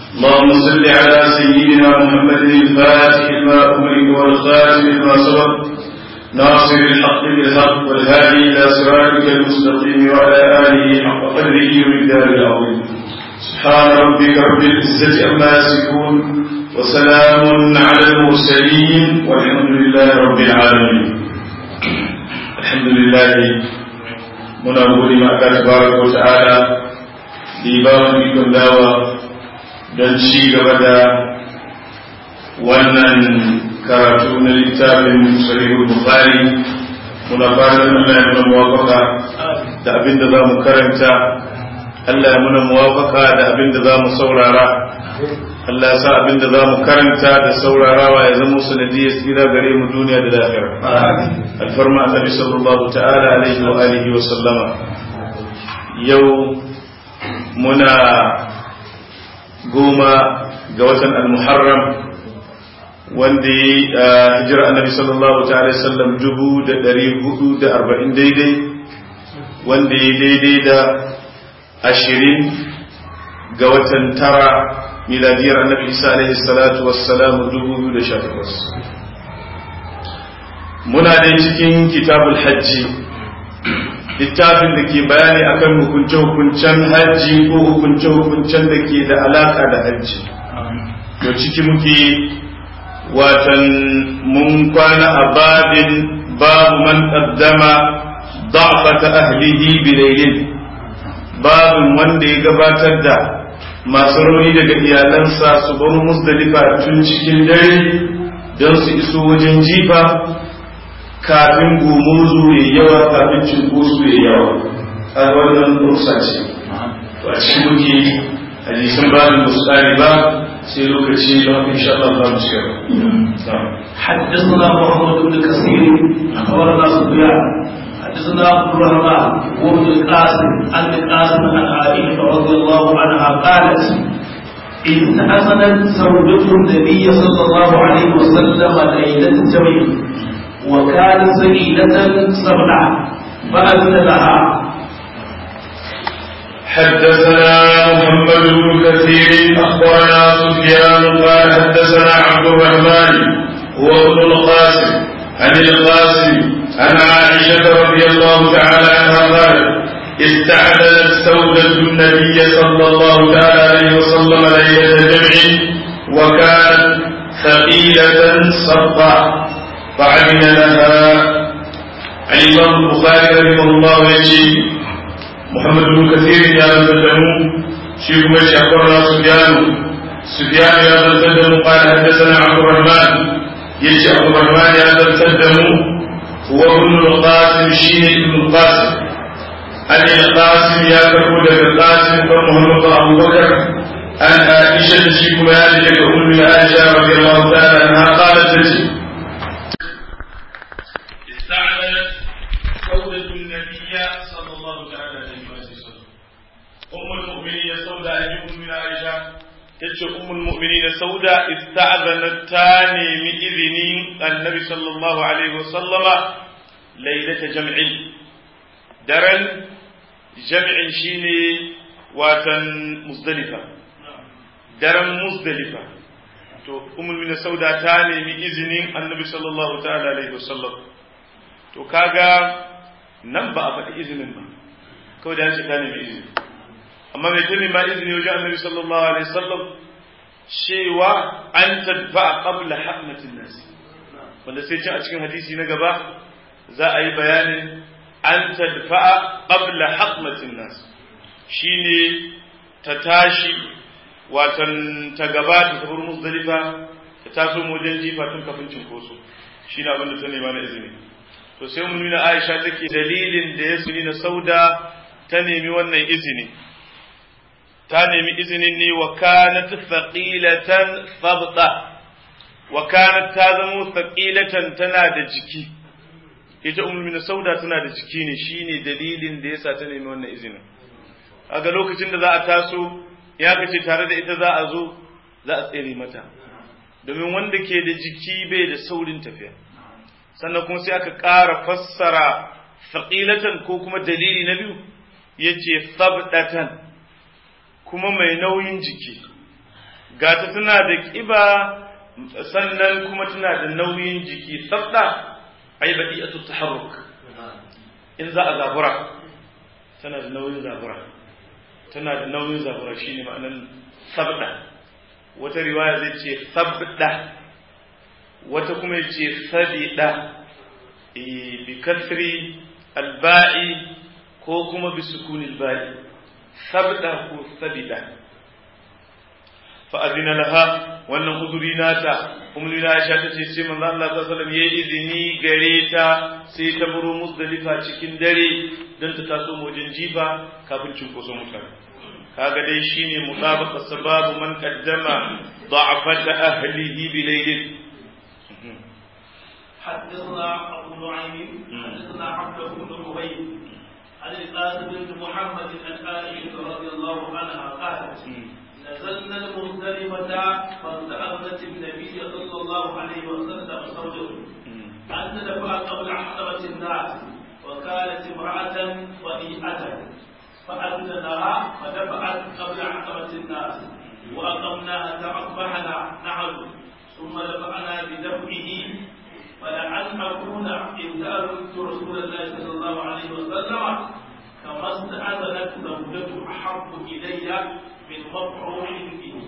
اللهم صل على سيدنا محمد الفاتح لما أمرك والخاتم لما سبق ناصر الحق بالحق والهادي إلى صراطك المستقيم وعلى آله حق قدره ومقداره العظيم سبحان ربك رب العزة عما يصفون وسلام على المرسلين والحمد لله رب العالمين الحمد لله muna gode ma Allah tabaraka wa ta'ala da ba mu ikon dawa don ci gaba da wannan karatu na littafin sahihul bukhari muna fatan Allah ya muna muwafaka da abin da za mu karanta Allah ya muna muwafaka da abin da za mu saurara Allah ya sa abin da za mu karanta da saurarawa ya zama sanadiyar tsira gare mu duniya da lafiya alfarma annabi sallallahu ta'ala alaihi wa alihi wa sallama yau muna goma ga watan al-muharram wanda ya hijira annabi sallallahu ta'ala sallam dubu da dari hudu da arba'in daidai wanda ya daidai da ashirin ga watan tara miladiyar annabi isa alaihi salatu wassalamu dubu biyu da sha takwas muna dai cikin kitabul hajji littafin da ke bayani akan hukunce-hukuncen hajji ko hukunce-hukuncen da ke da alaka da hajji to ciki muke watan mun kwana a babin babu man qaddama da'fata ahlihi bilailin babin wanda ya gabatar da masu rauni daga iyalansa su bar musdalifa tun cikin dare don su iso wajen jifa kafin gumurzu ya yawa kafin cinkoso ya yawa a wannan rusa ce to a cikin muke hadisan babin musali ba sai lokaci don insha Allah za mu shiga حدثنا محمد بن كثير اخبرنا سفيان حدثنا عبد الرحمن وابن القاسم عن القاسم عن عائشه رضي الله عنها قالت استأذنت زوجة النبي صلى الله عليه وسلم ليلة الجميع وكانت سيدة سبعة فأذن لها حدثنا محمد بن كثير أخبرنا سفيان قال حدثنا عبد الرحمن هو ابن القاسم عن القاسم عن عائشة رضي الله تعالى عنها قالت استعدلت سودة النبي صلى الله تعالى عليه وسلم ليلة جمع وكانت ثقيلة صفا فعمل لها الإمام البخاري رحمه الله يجي محمد بن كثير يا زلمه شيخ مشي أخبرنا سفيان سفيان يا زلمه قال حدثنا عبد الرحمن يجي عبد الرحمن يا زلمه هو ابن القاسم شين ابن القاسم أن القاسم يا كربو القاسم فمحمد أبو بكر أن عائشة شيخ مالك أم عائشة رضي الله تعالى عنها قالت تجي استعملت سودة النبي صلى الله تعالى عليه وسلم أم المؤمنين سودة أم من عائشة tace ummul mu'minin sauda ista'zanat ta nemi izinin annabi sallallahu alaihi wasallama lailata jam'in daren jam'in shine watan muzdalifa daren muzdalifa to ummul mu'minin sauda ta nemi izinin annabi sallallahu ta'ala alaihi wasallam to kaga nan ba a faɗi izinin ba kawai da ce ta nemi izini amma mai tuni ma izini wajen annabi sallallahu alaihi wasallam cewa an tadfa qabla haqnatin nas wanda sai cin a cikin hadisi na gaba za a yi bayanin an tadfa qabla haqnatin nas shine ta tashi watan ta gabata ta bar muzdalifa ta taso wajen jifa tun kafin cinkoso shine abin da ta nema na izini to sai mun nuna Aisha take dalilin da ya suni na sauda ta nemi wannan izini ta nemi izinin ne wa kanat thaqilatan thabta wa kanat ta zama thaqilatan tana da jiki ita ummul min sauda tana da jiki ne shine dalilin da yasa ta nemi wannan izinin kaga lokacin da za a taso ya kace tare da ita za a zo za a tsere mata domin wanda ke da jiki bai da saurin tafiya sannan kuma sai aka ƙara fassara thaqilatan ko kuma dalili na biyu yace sabdatan kuma mai nauyin jiki gata tana da ƙiba sannan kuma tana da nauyin jiki sabda ai badi'atu taharruk in za a zabura tana da nauyin zabura tana da nauyin zabura shine ma'anan sabda wata riwaya zai ce sabda wata kuma ya ce sabida bi kasri alba'i ko kuma bi sukuni alba'i sabda ko sabida fa'azina laha wannan uzuri nata umri na Aisha tace sai manzo Allah sallallahu alaihi wasallam yayi izini gare ta sai ta buru muzdalifa cikin dare dan ta taso wajen jifa kafin cinkoso mutane kaga dai shine mutabaqa sababu man qaddama ضعفة أهله بليل حدثنا أبو نعيم حدثنا عبد بن عبيد عن القاسم بن محمد عن عائشة رضي الله عنها قالت نزلنا المزدلفة فاستأذنت النبي صلى الله عليه وسلم زوجه أن تدفع قبل حضرة الناس وكانت امرأة وديئة فأذن لها فدفعت قبل حضرة الناس وأقمنا حتى أصبحنا نحن ثم دفعنا بدفعه فلعل أكون إن سألت رسول الله صلى الله عليه وسلم كما استأذنت زوجته أحب إلي من مفعول به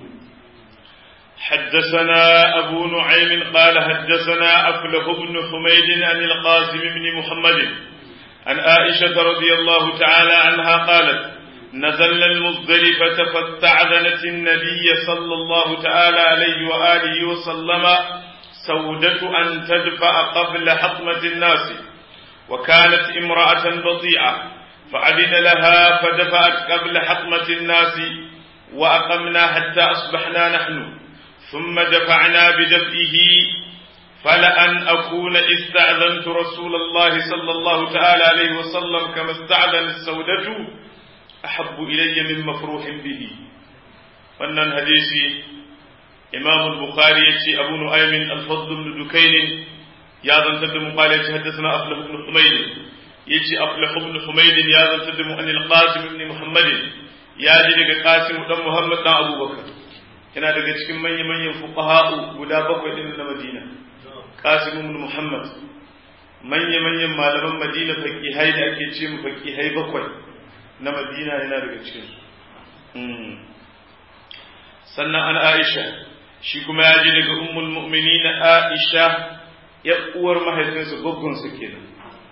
حدثنا أبو نعيم قال حدثنا أفلح بن حميد عن القاسم بن محمد عن عائشة رضي الله تعالى عنها قالت نزلنا المزدلفة فاستعذنت النبي صلى الله تعالى عليه وآله وسلم سودة أن تدفع قبل حطمة الناس وكانت امرأة بطيئة فأذن لها فدفعت قبل حطمة الناس وأقمنا حتى أصبحنا نحن ثم دفعنا بدفئه فلأن أكون استأذنت رسول الله صلى الله تعالى عليه وسلم كما استأذن السودة أحب إلي من مفروح به wannan hadisi imam al-bukhari yace abu nu'aym al-fadl ibn dukayn ya zantar da mu qala yace haddathana aflah ibn humayd yace aflah ibn humayd ya zantar da mu an al-qasim ibn muhammad ya ji daga qasim dan muhammad dan abubakar yana daga cikin manyan manyan fuqaha'u guda bakwai din na madina qasim ibn muhammad manya manyan malaman madina faqihai da ake ce mu faqihai bakwai na madina yana daga cikin sannan an aisha shi kuma ya ji daga ummul mu'minin aisha ya uwar mahaifinsa goggon su kenan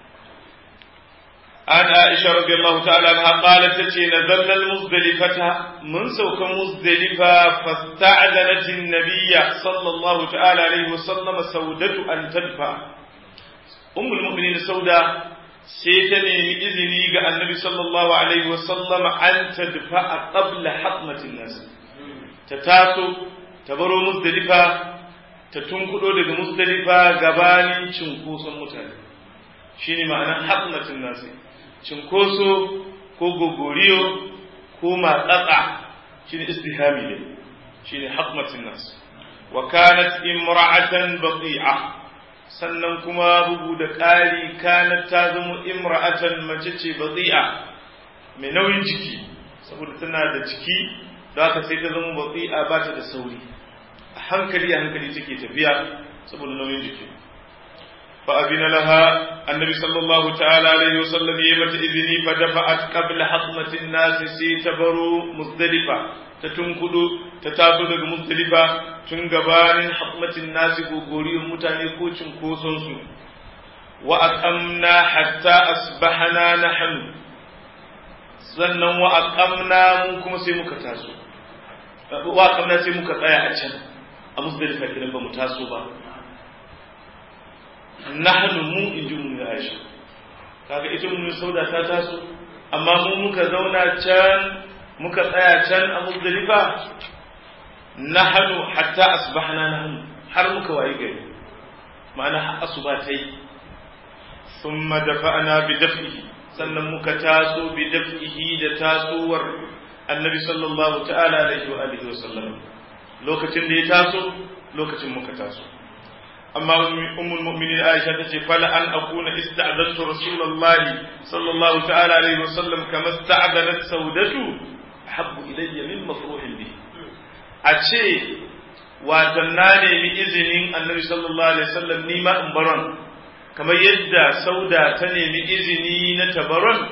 an aisha radiyallahu ta'ala anha qalat tace nazalna al-muzdalifata mun sauka muzdalifa fasta'adanat an-nabiyya sallallahu ta'ala alaihi wasallam saudatu an tadfa ummul mu'minin sauda sai ta nemi izini ga annabi sallallahu alaihi wasallam an tadfa qabla hatmatin nas ta taso ta baro musdalifa ta tunkudo daga musdalifa gabanin cinkoson mutane shine ma'anar hatmatin nas cinkoso ko gogoriyo ko matsatsa shine istihami ne shine hatmatin nas wa kanat imra'atan bati'a sannan kuma bugu da ƙari kanat ta zama imra'atan mace ce bazi'a mai nauyin jiki saboda tana da jiki da haka sai ta zama bazi'a ba ta da sauri a hankali a hankali take tafiya saboda nauyin jiki fa abina laha annabi sallallahu ta'ala alaihi wasallam yayi mata izini fa dafa'at qabla hatmatin nas sai ta baro muzdalifa ta tunkudu ta taso daga muzdalifa tun gabanin hatmatin nasi gogoriyar mutane ko cinkoson su wa aqamna hatta asbahana nahnu sannan wa aqamna mun kuma sai muka taso wa aqamna sai muka tsaya a can a muzdalifa kidan ba mu taso ba nahnu mu inji mun Aisha kaga ita mun sauda ta taso amma mu muka zauna can muka tsaya can a muzdalifa nahnu hatta asbahna nahnu har muka wayi gari ma'ana har asuba ta yi thumma dafa'na bi daf'ihi sannan muka taso bi daf'ihi da tasowar annabi sallallahu ta'ala alaihi wa alihi wa sallam lokacin da ya taso lokacin muka taso amma ummul mu'minin Aisha tace fala an akuna ista'adantu rasulullahi sallallahu ta'ala alaihi wa sallam kama ista'adanat saudatu habbu ilayya min mafruhin bihi a ce watan na nemi izinin annabi sallallahu alaihi wasallam ni ma in baron kamar yadda sauda ta nemi izini na tabaron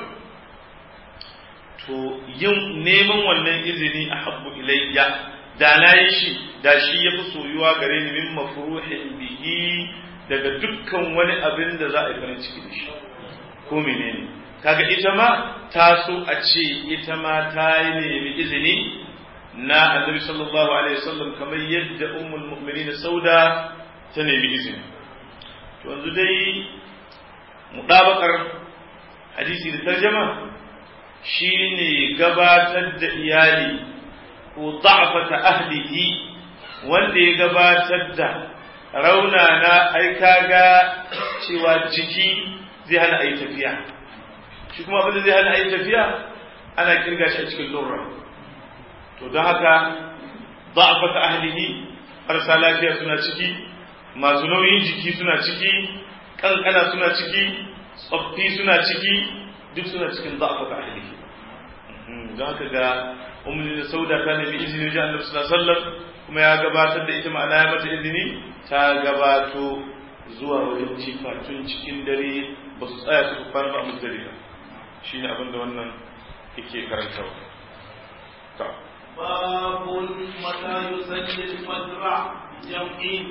to yin neman wannan izini a habbu ilayya da na yi shi da shi ya fi soyuwa gare ni min mafruhin bihi daga dukkan wani abin da za a yi farin ciki da shi ko menene kaga ita ma ta so a ce ita ma ta yi nemi izini na annabi sallallahu alaihi wasallam kamar yadda ummul mu'minin sauda ta nemi izini to yanzu dai mudabakar hadisi da tarjama shine gabatar da iyali ko da'fata ahlihi wanda ya gabatar da raunana ai kaga cewa jiki zai hana ayi tafiya shi kuma abin da zai hana ayi tafiya ana kirga shi a cikin lura to don haka da'fata ahlihi marasa lafiya suna ciki masu nauyin jiki suna ciki kankana suna ciki tsoffi suna ciki duk suna cikin da'fata ahlihi don haka ga umar da sauda ta nemi izini wajen annabi sallallahu alaihi wasallam kuma ya gabatar da ita ma'ana ya mata izini ta gabato zuwa wajen cifa tun cikin dare ba su tsaya su fara ba musu dare ba shine abin da wannan yake karantawa ta باب متى يسلي الفجر جمع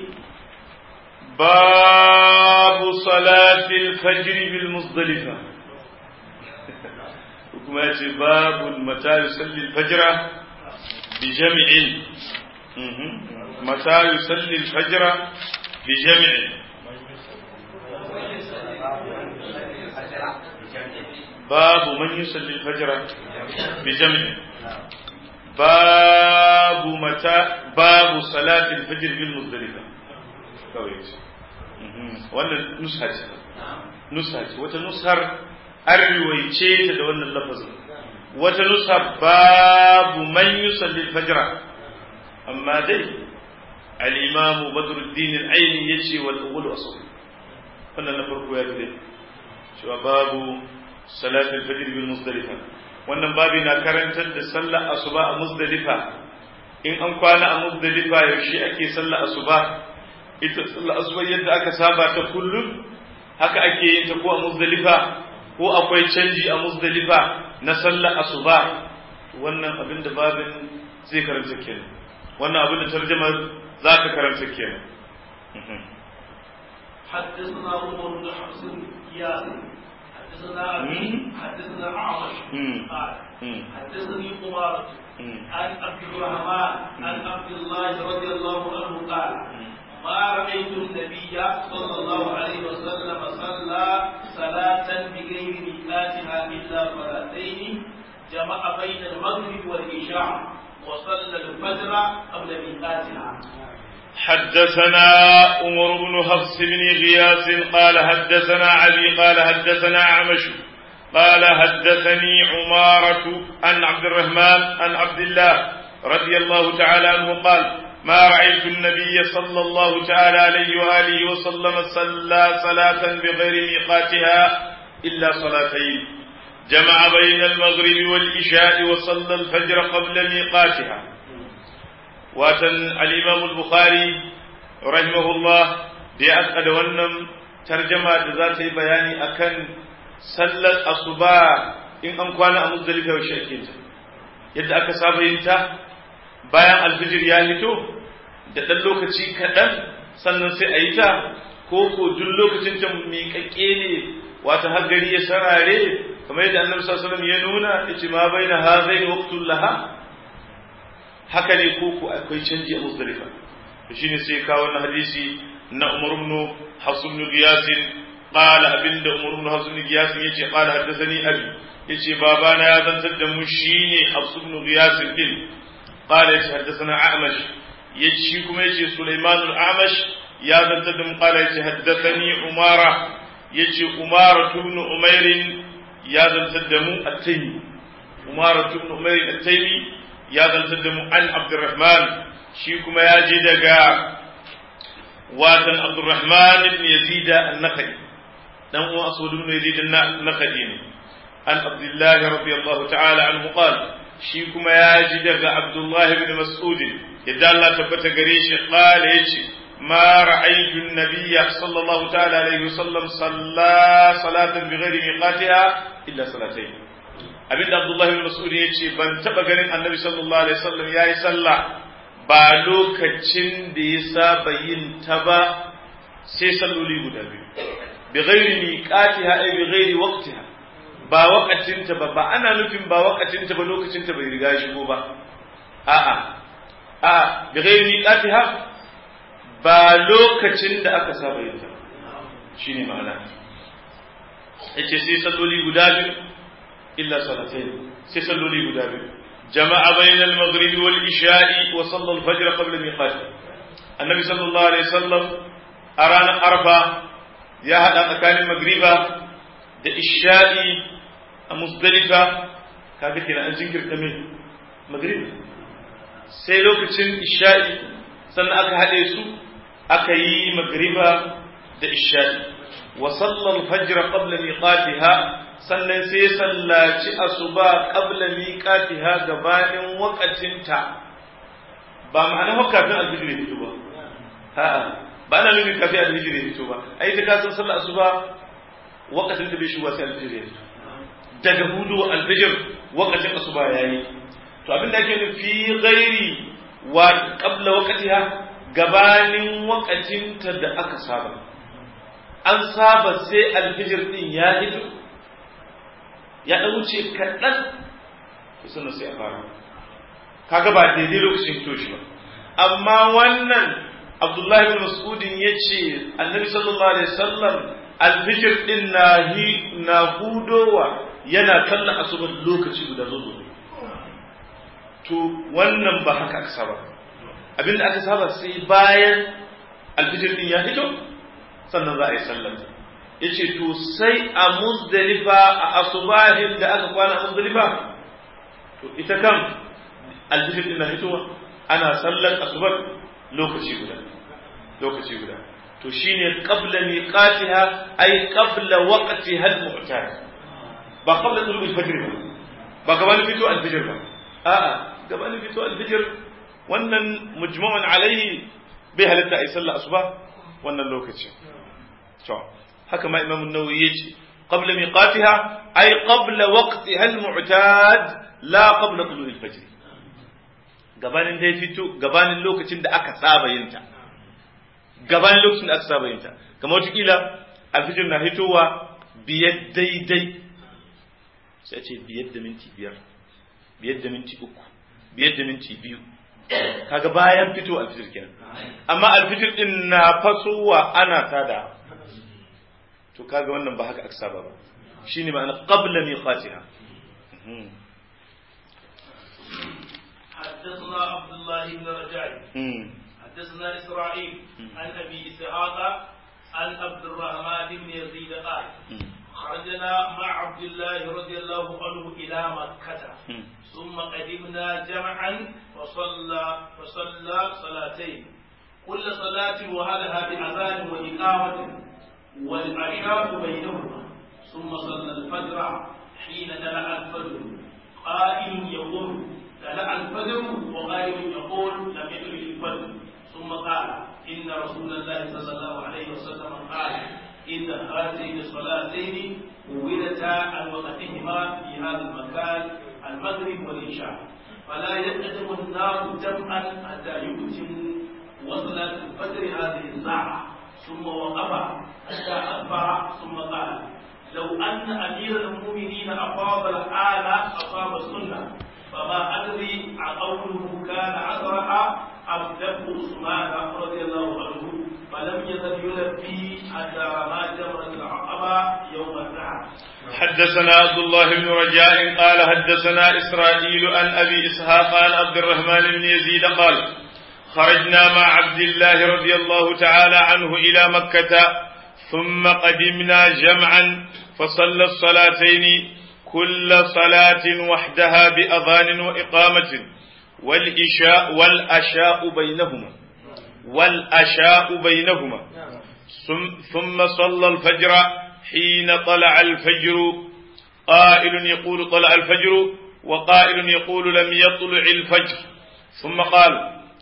باب صلاة الفجر بالمزدلفة kuma ya ce babu mata yusalli fajira bi jami'in mata yusalli fajira bi jami'in babu man yusalli fajira bi jami'in babu mata babu salatin fajr bil muzdalifa kawai wannan nusha ce nusha ce wata nushar an riwaice ta da wannan lafazin wata nusa babu man yusalli fajra amma dai al-imamu badruddin al-aini yace wal awwal asl wannan na farko ya dade cewa babu salat al-fajr bil muzdalifa wannan babi na karantar da sallar asuba a muzdalifa in an kwana a muzdalifa yaushe ake sallar asuba ita sallar asuba yadda aka saba ta kullum haka ake yin ta ko a muzdalifa ko akwai canji a muzdalifa na sallar asuba wannan abin da babin zai karanta kenan wannan abin da tarjama za ka karanta kenan حدثنا عمر بن حفص ياس حدثنا ابي حدثنا عامر قال حدثني قمارة عن عبد الرحمن عن عبد الله رضي الله عنه قال ما رأيت النبي صلى الله عليه وسلم صلى صلاة بغير ميقاتها إلا صلاتين جمع بين المغرب والعشاء وصلى الفجر قبل ميقاتها حدثنا عمر بن حفص بن غياث قال حدثنا أبي قال حدثنا عمش قال حدثني عمارة عن عبد الرحمن عن عبد الله رضي الله تعالى عنه قال ما رأيت النبي صلى الله تعالى عليه وآله وسلم صلى صلاة بغير ميقاتها إلا صلاتين جمع بين المغرب والعشاء وصلى الفجر قبل ميقاتها واتن الإمام البخاري رحمه الله بأسأل ونم ترجمة ذات بياني أكن صلى الصباح إن أمكان أمزدلفة وشأكينتا يد أكساب ينتا bayan alfijir ya fito da ɗan lokaci kaɗan sannan sai a yi ta ko ko duk lokacin ta miƙaƙƙe ne wata har gari ya sarare kamar yadda annabi sallallahu alaihi wasallam ya nuna yace ma baina hazaini waqtul laha haka ne ko ko akwai canji a muzdalifa to shine sai ka wannan hadisi na Umar ibn Hafs ibn Giyas qala abinda Umar ibn Hafs ibn Giyas yace qala haddathani abi yace babana ya zantar da mu shine Hafs ibn Giyas din قال حدثنا أعمش يجي كما يجي سليمان الأعمش يا ذنتدم قال حدثني أمارة يجي أمارة بن أمير يا ذنتدم التيمي أمارة بن أمير التيمي يا ذنتدم عن عبد الرحمن شي كما يجي دقا واتن عبد الرحمن بن يزيد النخعي دم أسود بن يزيد النخعي عن عبد الله رضي الله تعالى عنه قال shi kuma ya ji daga Abdullahi bin Mas'ud yadda Allah tabbata gare shi qala yace ma ra'aytu an-nabiyya sallallahu ta'ala alaihi wasallam salla salatan bighairi miqatiha illa salatayn abinda Abdullah ibn Mas'ud yace ban taba ganin Annabi sallallahu alaihi wasallam yayi sallah ba lokacin da ya saba yin ta ba sai salloli guda biyu bighairi miqatiha ay bighairi waqtiha ba wakacinta ba ba ana nufin ba wakacinta ba lokacinta bai riga shigo ba a'a a bi ghairi miqatiha ba lokacin da aka saba yin ta shine ma'ana yace sai salloli guda biyu illa salatayn sai salloli guda biyu jama'a bayna al-maghrib wal isha'i wa salla al-fajr qabla miqat annabi sallallahu alaihi wasallam a ranar arfa ya hada tsakanin magriba da isha'i a musdalifa kaga kenan an jinkirta mai maghrib sai lokacin isha'i sannan aka haɗe su aka yi magriba da isha'i wa sallal fajr qabla miqatiha sannan sai sallaci asuba qabla miqatiha gabanin waqatinta ba ma'ana haka kafin alfijir ya fito ba a'a ba na nufin kafin alfijir ya fito ba ai ta kasan sallar asuba waqatin da bai shigo sai alfijir ya fito daga hudu alfijir waqatin asuba yayi to abin da ake nufi ghairi wa qabla waqtiha gabanin waqatinta da aka saba an saba sai alfijir din ya hito ya dan wuce kaɗan sannan sai a fara kaga ba daidai lokacin fito shi ba amma wannan abdullahi bin mas'udin ya ce annabi sallallahu alaihi wasallam alfijir din na na hudowa yana kallon asubar lokaci guda zuzu to wannan ba haka aka saba abinda aka saba sai bayan alfijir din ya fito sannan za a yi sallar ya ce to sai a muzdalifa a asubahin da aka kwana a muzdalifa to ita kan alfijir din na fitowa ana sallar asubar lokaci guda lokaci guda to shine qabla miqatiha ay qabla waqtiha al-mu'tad ba qabla tulu al-fajr ba ba gabanin fito al-fajr ba a'a gabanin fito al-fajr wannan mujma'un alayhi bai halatta ay sallar asuba wannan lokacin to haka ma imam an-nawawi yace qabla miqatiha ay qabla waqtiha al-mu'tad la qabla tulu al-fajr gabanin dai fito gabanin lokacin da aka saba yin ta gabanin lokacin da aka saba yin ta kamar wata alfijir na hitowa biyar daidai sai ce biyar da minti biyar biyar da minti uku biyar da minti biyu kaga bayan fito alfijir kenan amma alfijir din na fasowa ana tada to kaga wannan ba haka aka saba ba shine ma'ana qabla miqatiha حدثنا عبد الله بن رجاء حدثنا اسرائيل عن ابي اسحاق عن عبد الرحمن بن يزيد قال خرجنا مع عبد الله رضي الله عنه الى مكه ثم قدمنا جمعا فصلى فصلى صلاتين كل صلاة وهلها بأذان وإقامة والعشاء بينهما ثم صلى الفجر حين طلع الفجر قائل يقول طلع الفجر وقائل يقول لم يدرك الفجر ثم قال إن رسول الله صلى الله عليه وسلم قال إن هاتين الصلاتين ولتا عن وقتهما في هذا المكان المغرب والعشاء فلا يقدم الناس جمعا حتى يتم وصلاة الفجر هذه الساعة ثم وقف حتى أصبح ثم قال لو أن أمير المؤمنين أفاض الآن أصاب السنة فما أدري أقوله كان عذرها أم ذبح عثمان رضي الله عنه فلم يزل يلبي حتى رمى جمرة العقبة يوم النحر. حدثنا عبد الله بن رجاء قال حدثنا إسرائيل عن أبي إسحاق عن عبد الرحمن بن يزيد قال خرجنا مع عبد الله رضي الله تعالى عنه إلى مكة ثم قدمنا جمعا فصلى الصلاتين كل صلاة وحدها بأذان وإقامة والإشاء والأشاء بينهما والأشاء بينهما ثم صلى الفجر حين طلع الفجر قائل يقول طلع الفجر وقائل يقول لم يطلع الفجر ثم قال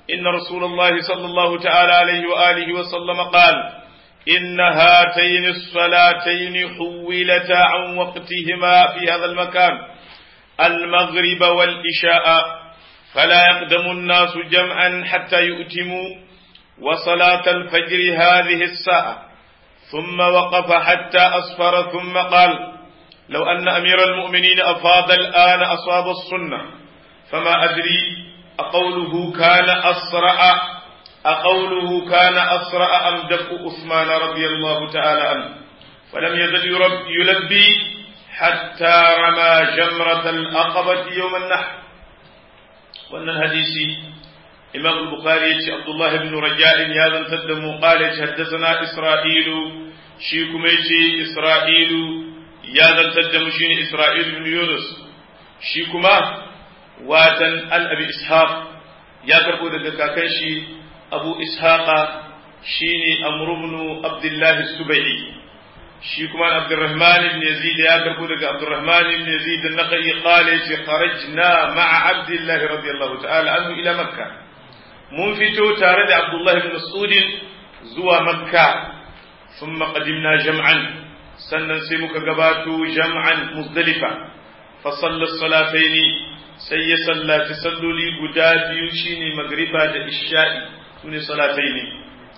إن رسول الله صلى الله تعالى عليه وآله وسلم قال إن هاتين الصلاتين حولتا عن وقتهما في هذا المكان المغرب والإشاء فلا يقدم الناس جمعا حتى يؤتموا وصلاة الفجر هذه الساعة ثم وقف حتى أصفر ثم قال لو أن أمير المؤمنين أفاض الآن أصاب السنة فما أدري أقوله كان أسرع أقوله كان أسرع أم دفء عثمان رضي الله تعالى عنه فلم يزل يلبي حتى رمى جمرة الأقبة يوم النحر وأن الحديث إمام البخاري عبد الله بن رجاء يا ذا تدم قال حدثنا إسرائيل شيكم إسرائيل يا ذا تدم شين إسرائيل بن يونس شيكما watan an abi ishaq ya karbo daga kakan shi abu ishaqa shine amr ibn abdullah subai shi kuma abdurrahman ibn yazid ya karbo daga abdurrahman ibn yazid an-naqi qala yace kharajna ma'a abdullah radiyallahu ta'ala anhu ila makka mun fito tare da abdullah ibn mas'ud zuwa makka thumma qadimna jam'an sannan sai muka gabato jam'an muzdalifa fa salla salataini sai ya sallaci salloli guda biyu shine magriba da isha'i sune salatai ne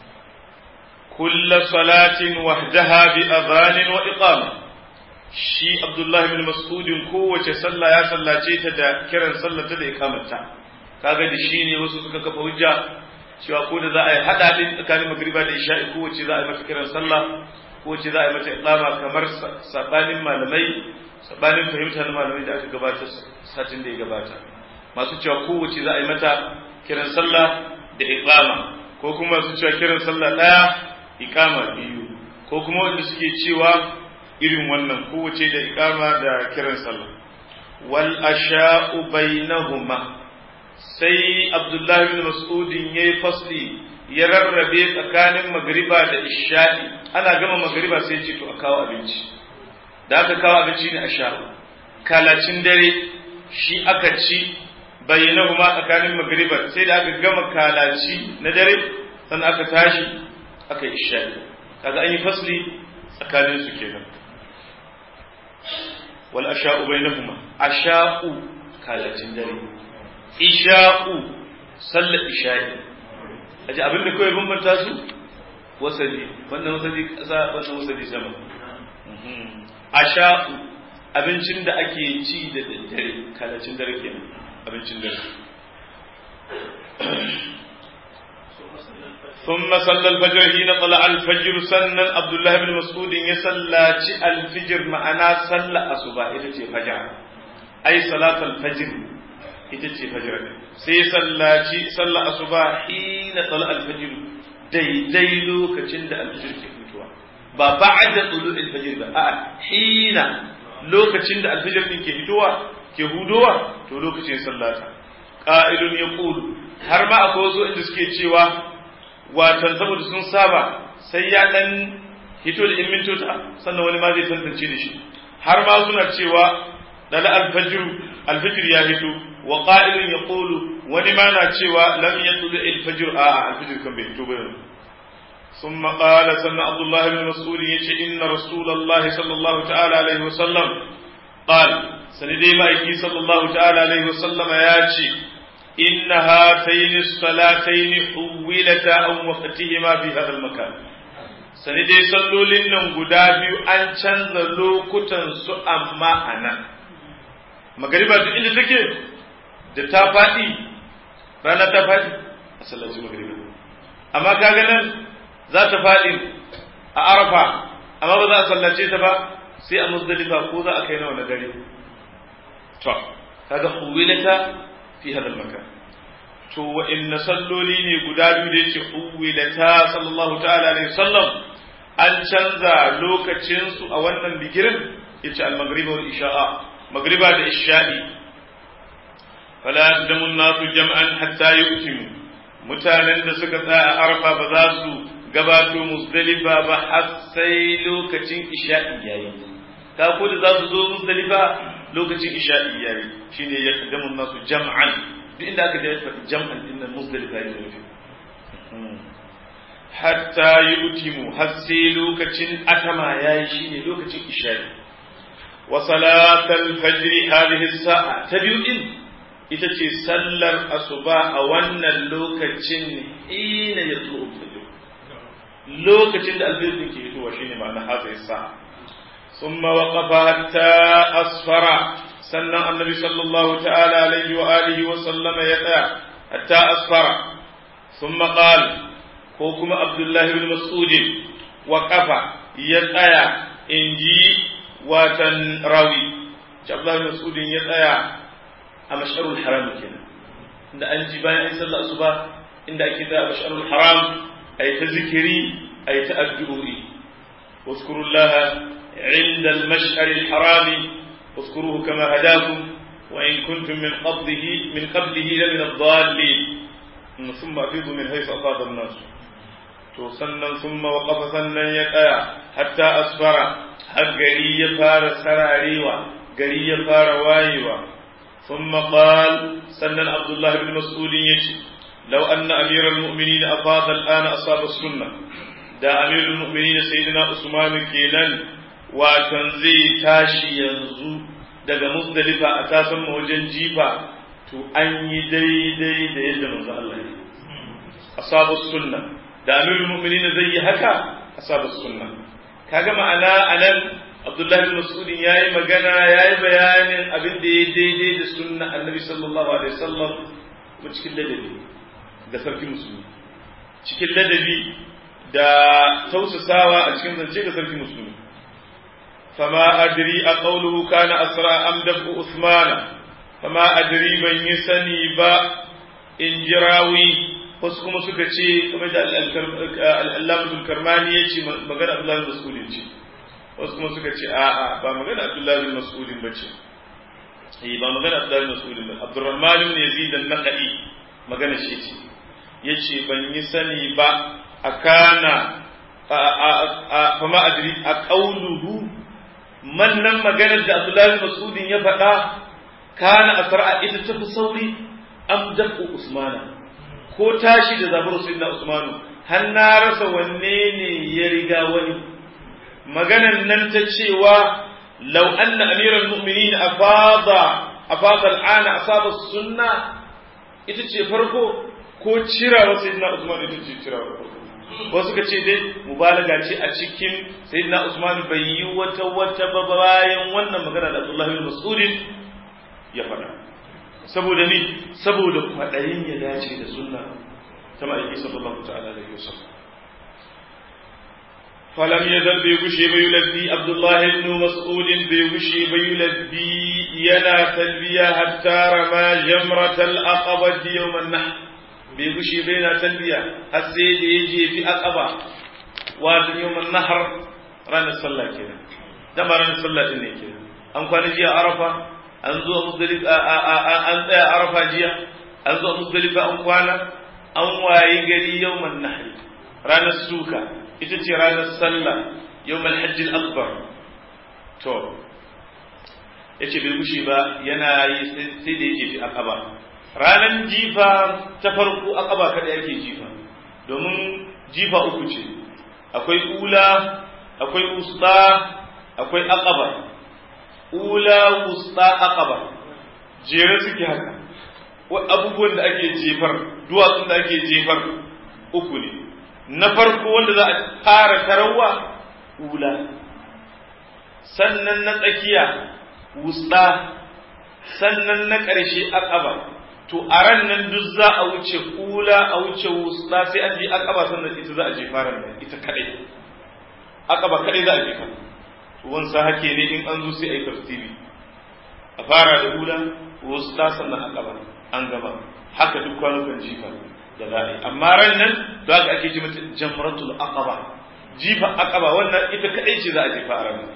kulla salatin wahdaha bi adhanin wa iqama shi abdullahi bin mas'udin kowace sallah ya sallace ta da kiran sallata da iqamata kaga da shine wasu suka kafa hujja cewa ko da za a yi hada din tsakanin magriba da isha'i kowace za a yi mata kiran sallah kowace za a yi mata iqama kamar sabanin malamai sabanin fahimta na malamai da aka gabata satin da ya gabata masu cewa kowace za a yi mata kiran sallah da iqama ko kuma masu cewa kiran sallah daya iqama biyu ko kuma wanda suke cewa irin wannan kowace da iqama da kiran sallah wal asha'u bainahuma sai abdullahi bin mas'udin yayi fasli ya rarrabe tsakanin magriba da isha'i ana gama magriba sai ya ce to a kawo abinci da aka kawo abinci ne a sha kalacin dare shi aka ci bayyana ma tsakanin magriba sai da aka gama kalaci na dare sannan aka tashi aka yi isha'i kaga an yi fasli tsakanin su kenan wal asha'u bainahuma asha'u kalacin dare isha'u sallar isha'i aji abinda kawai bambanta su wasali wannan wasali kasa wannan wasali sama asha'u abincin da ake ci da daddare kalacin dare kenan abincin dare ثم صلى الفجر حين طلع الفجر سنن عبد الله بن مسعود يصلى الفجر معنا صلى الصبح ita ce fajr ai salat al-fajr ita ce fajr sai sallaci sallah asuba hina tala al-fajr daidai lokacin da al-fajr ke fitowa ba ba'da tulu al-fajr ba a'a hina lokacin da al-fajr din ke fitowa ke hudowa to lokacin sallata qa'ilun yaqulu har ma akwai wasu inda suke cewa watan saboda sun saba sai ya dan hito da in mintota sannan wani ma zai tantance da shi har ma suna cewa dala alfajr alfajr ya hito wa qa'ilun yaqulu wani ma na cewa lam yatul alfajr a alfajr kan bai hito ba ثم قال سنة عبد الله بن مسعود يتي إن رسول الله صلى الله تعالى عليه وسلم قال سندي مايكي صلى الله تعالى عليه وسلم ياتي إن هاتين الصلاتين حولتا عن وقتهما في هذا المكان sani dai sallolin nan guda biyu an canza lokutan su amma a nan magariba duk inda take da ta faɗi rana ta faɗi a sallaci magariba amma kaga nan za ta faɗi a arafa amma ba za a sallace ta ba sai a muzdalifa ko za a kai nawa na dare to kaga huwilata fi hadal makan to wa inna salloli ne guda biyu da yake huwilata sallallahu ta'ala alaihi wasallam an canza lokacin su a wannan bigirin yace al-maghriba wal isha'a maghriba da isha'i fala yaqdamu an-nasu jam'an hatta yu'timu mutanen da suka tsaya a arfa ba za su gabato musdalifa ba har sai lokacin isha'i yayi ka ko da za su zo musdalifa lokacin isha'i yayi shine yaqdamu an-nasu jam'an duk inda aka je faɗi jam'an din nan muzdalifa ya nufi hatta yutimu har sai lokacin atama yayi shine lokacin isha'i wa salatal fajr hadhihi sa'a ta biyu din ita ce sallar asuba a wannan lokacin hina ya tsoro fajr lokacin da alfajr din ke fitowa shine ma'ana hadhihi sa'a thumma waqafa hatta asfara sannan annabi sallallahu ta'ala alaihi wa alihi wa sallama ya tsaya hatta asfara thumma qala ko kuma abdullahi bin mas'ud waqafa ya tsaya inji watan rawi abdullahi bin mas'ud ya tsaya a mash'arul haram kenan inda an ji bayan an sallah asuba inda ake da mash'arul haram ay ta zikiri ay ta addu'o'i واذكروا الله عند المشعر الحرام واذكروه كما هداكم وإن كنتم من قبله من قبله لمن الضالين ثم أفيضوا من حيث أفاض الناس sannan ثم وقف sannan ya tsaya hatta asfara har gari ya fara sararewa gari ya fara wayewa ثم قال سنن عبد الله بن مسعود يجي لو أن أمير المؤمنين أفاض الآن أصاب السنة دا أمير المؤمنين سيدنا عثمان كيلان وتنزي تاشي ينزو daga muzdalifa a tasan wajen jifa to an yi daidai da yadda manzo Allah ya asabu sunna da amirul mu'minin zai yi haka asabu sunna kaga ma'ana anan Abdullahi bin Mas'ud yayi magana yayi bayanin abin da ya daidai da sunna Annabi sallallahu alaihi wasallam kuma cikin ladabi da sarki musulmi cikin ladabi da tausasawa a cikin zance da sarki musulmi fama adri a qawluhu kana asra am dafu usmana fama adri ban yi sani ba in jirawi wasu kuma suka ce kamar da al-allamatul karmani ya ce magana Abdullahi bin Mas'ud ce wasu kuma suka ce a'a ba magana Abdullahi bin Mas'ud ba ce eh ba magana Abdullahi bin Mas'ud ba Abdurrahman bin Yazid an-Naqi magana shi ce yace ban yi sani ba akana fa ma adri a qauluhu man nan maganar da Abdullahi bin Mas'ud ya faɗa kana asra ita tafi sauri am dafu Usmana ko tashi da zabar sayyidina Usmanu har na rasa wanne ne ya riga wani maganan nan ta cewa law anna amiral mu'minin afada afada al'ana asaba sunna ita ce farko ko cirawa sayyidina Usman ita ce cirawa farko wasu ka ce dai mubalaga ce a cikin sayyidina Usman bai yi wata wata ba bayan wannan magana da Abdullah bin Mas'ud ya faɗa saboda ni saboda kwaɗayin ya dace da sunna ta ma'aiki sallallahu ta'ala alaihi wasallam falam yazal bai gushe bai yulabbi abdullahi ibn mas'ud bai gushe bai yulabbi yana talbiya hatta rama jamratal aqaba yawm an-nahr bai gushe bai na talbiya har sai da ya je fi aqaba wa yawm an-nahr ranar sallah kenan dama ranar sallah din ne kenan an kwana jiya arafa an zo muzdalifa an tsaya arafa jiya an zo muzdalifa an kwana an wayi gari yawman nahri ranar suka ita ce ranar sallah yawmal hajji akbar to yace bai gushi ba yana yi sai da yake fi akaba ranar jifa ta farko akaba kada yake jifa domin jifa uku ce akwai ula akwai usta akwai akaba ula wusta aqaba jere suke haka abubuwan da ake jefar duwatsun da ake jefar uku ne na farko wanda za a fara tarawa ula sannan na tsakiya wusta sannan na ƙarshe aqaba to a ran nan duk za a wuce ula a wuce wusta sai an je aqaba sannan ita za a jefa ran nan ita kadai aqaba kadai za a jefa wansa hake ne in an zo sai a yi tafsiri a fara da hula wasu ta sannan a gaba an gaba haka duk kwanukan jifa da za a yi amma ran nan da haka ake ji mata jamratul aqaba jifa aqaba wannan ita kadai ce za a jefa a ranar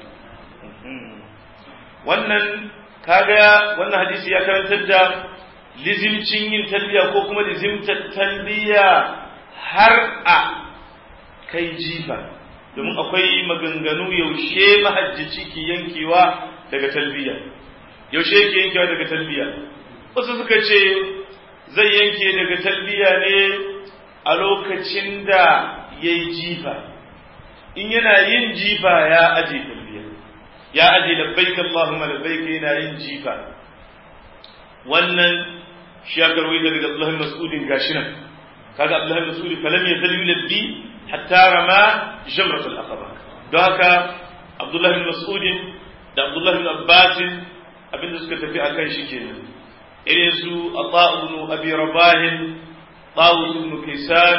wannan kaga wannan hadisi ya karantar da lizimcin yin talbiya ko kuma lizimtar talbiya har a kai jifa domin akwai maganganu yaushe mahajjaci ke yankewa daga talbiya yaushe yake yankewa daga talbiya wasu suka ce zai yanke daga talbiya ne a lokacin da ya yi jifa in yana yin jifa ya aje talbiya ya aje labbaik Allahumma labbaik yana yin jifa wannan shi ya karwai daga Abdullah bin Mas'udin gashi nan kaga Abdullah bin Mas'ud falam yazal yulabbi hatta rama jamrat al-aqaba don haka Abdullah bin Mas'ud da Abdullah bin Abbas abinda suka tafi akan shi kenan irin su Ata'u ibn Abi Rabah Tawus ibn Kaysan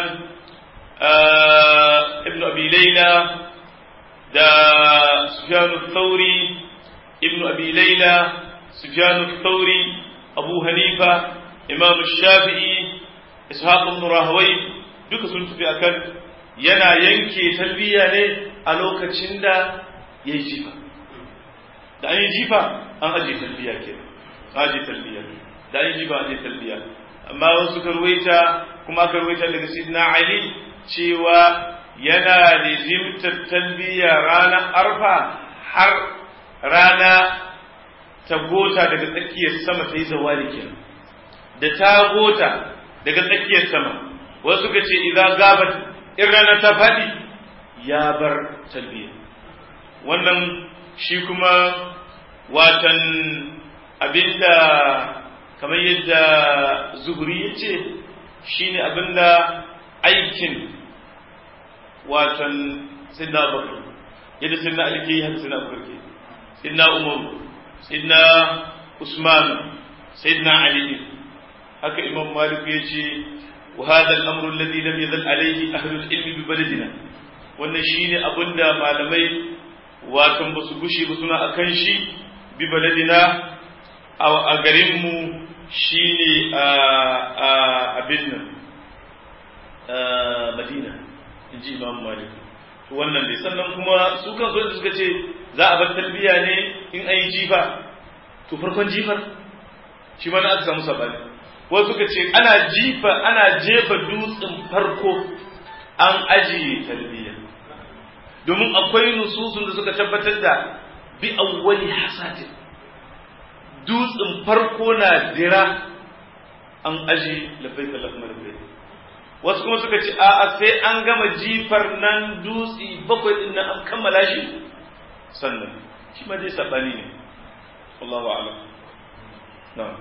ibn Abi Layla da Sufyan al-Thawri ibn Abi Layla Sufyan al-Thawri Abu Hanifa Imam Shafi'i Ishaq ibn Rahawai duka sun tafi akan yana yanke talbiya ne a lokacin da yayi jifa da an yi jifa an aje talbiya ke aje talbiya da an yi jifa aje talbiya amma wasu karwaita kuma karwaita daga sidna Ali cewa yana rizimtar talbiya ranar arfa har rana ta gota daga tsakiyar sama ta yi zawali kenan da ta gota daga tsakiyar sama wasu suka ce idan gabat in rana ta faɗi ya bar talbiya wannan shi kuma watan abinda kamar yadda zuhuri ya ce shi ne abinda aikin watan sinna bakar yadda sinna alke haka sinna bakar ke sinna umar sinna usman sinna ali haka imam malik ya ce وهذا الأمر الذي لم يزل عليه أهل العلم ببلدنا wannan shine abinda malamai watan ba su gushe ba suna akan shi bi baladina a garinmu shine a abin nan madina in ji imam malik to wannan dai sannan kuma su kan so suka ce za a bar talbiya ne in an yi jifa to farkon jifar shi ma na aka samu sabani wasu suka ce ana jifa ana jefa dutsen farko an ajiye talbiya domin akwai nususun da suka tabbatar da bi awwali hasatin dutsen farko na dira an aji labbai da lafmar bai wasu kuma suka ce a'a sai an gama jifar nan dutse bakwai din nan an kammala shi sannan shi ma dai sabani ne wallahu a'lam na'am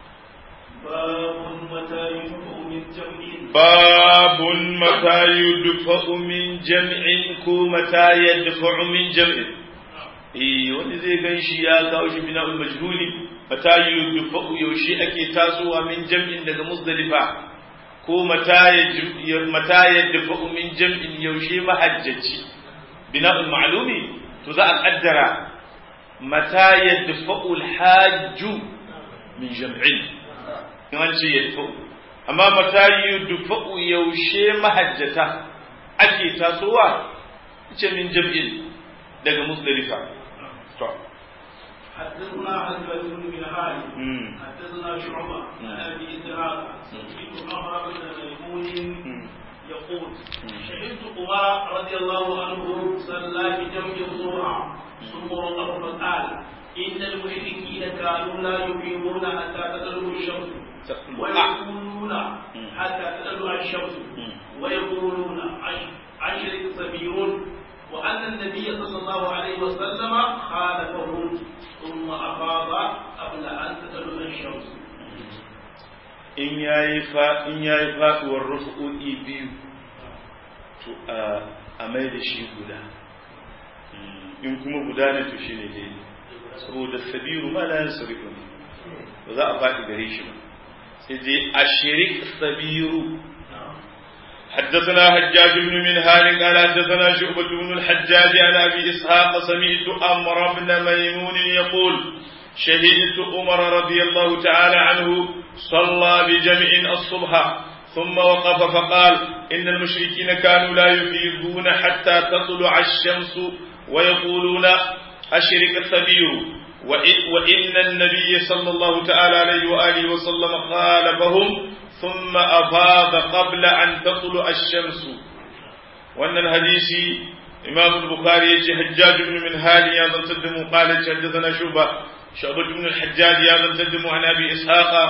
باب متى يدفع من جمع باب متى يدفع من جمع كو متى يدفع من جمع eh wani zai gan shi ya kawo shi bina majhuli mata yudfa'u yaushe ake tasowa min jam'in daga muzdalifa ko mata ya mata yadfa'u min jam'in yaushe mahajjaci bina ma'lumi to za a kaddara mata yadfa'u al-hajju min jam'in in an ce yadfa'u amma mata yudfa'u yaushe mahajjata ake tasowa ce min jam'in daga muzdalifa to حدثنا حدث بن خالد حدثنا شعبة عن ابي اسحاق سمعت عمر بن ميمون يقول شهدت عمر رضي الله عنه صلى بجمع الظهر ثم وقف فقال ان المشركين كانوا لا يقيمون حتى تطلع الشمس ويقولون حتى تطلع الشمس ويقولون عشر سبيل وأن النبي صلى الله عليه وسلم خالفهم ثم أفاض قبل أن تطلع الشمس in yayi fa in yayi faduwar rufu'i biyu to a mai da shi guda in kuma guda ne to shine dai saboda sabiru ma la yansarifu ne ba za a faɗi gare shi ba sai dai ashirik sabiru حدثنا حجاج بن منهال قال حدثنا شعبة بن الحجاج عن أبي إسحاق سمعت أمر بن ميمون يقول شهدت عمر رضي الله تعالى عنه صلى بجمع الصبح ثم وقف فقال إن المشركين كانوا لا يفيضون حتى تطلع الشمس ويقولون أشرك الثبير وإن النبي صلى الله تعالى عليه وآله وسلم خالفهم ثم أفاض قبل أن تطلع الشمس وأن الحديث إمام البخاري يجي حجاج بن منهال يا تقدم قال حدثنا شعبة شعبة بن الحجاج يا تقدم عن أبي إسحاق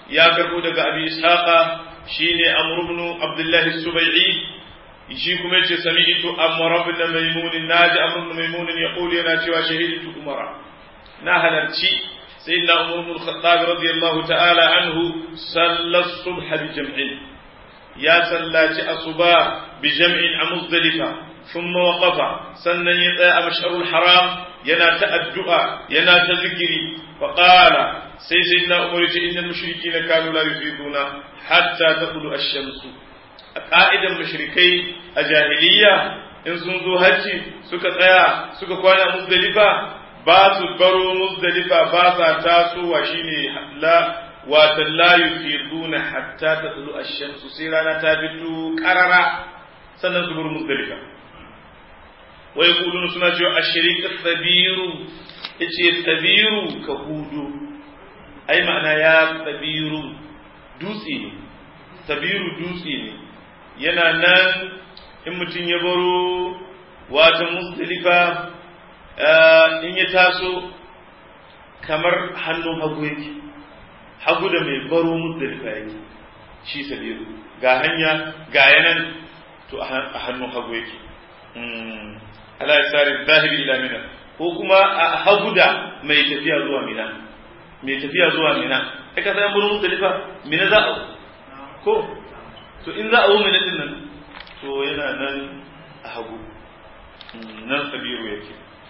ya karbo daga abi ishaqa shine amr ibn abdullah as-subai'i shi kuma yace sami'tu amr ibn maymun naji amr ibn maymun yaqul yana cewa shahidu umara na halarci sayyidina umar ibn al-khattab radiyallahu ta'ala anhu salla as-subh bi jam'in ya sallaci asuba bi jam'in a muzdalifa thumma waqafa sannan ya tsaya a mash'arul haram yana ta addu'a yana ta zikiri fa qala sai sayyidina umar ya ce innal mushrikeena kanu la yufiduna hatta taqulu ash-shamsu a ka'idan mushrikai a jahiliya in sun zo hajji suka tsaya suka kwana muzdalifa ba su baro muzdalifa ba sa tasowa shine la wata la yufiduna hatta tatlu ash-shamsu sai rana ta fito karara sannan su bar muzdalifa wa yaquluna suna cewa ash-shariq thabiru yace thabiru ka hudu ai ma'ana ya thabiru dutse ne thabiru dutse ne yana nan in mutum ya baro wata muzdalifa in ya taso kamar hannun hagu yake hagu da mai baro muzdalifa yake shi sabiru ga hanya ga yanan to a hannun hagu yake ala yasari zahibi ila mina ko kuma a hagu da mai tafiya zuwa mina mai tafiya zuwa mina kai ka san baro muzdalifa mina za a ko to in za a wo mina din nan to yana nan a hagu nan sabiru yake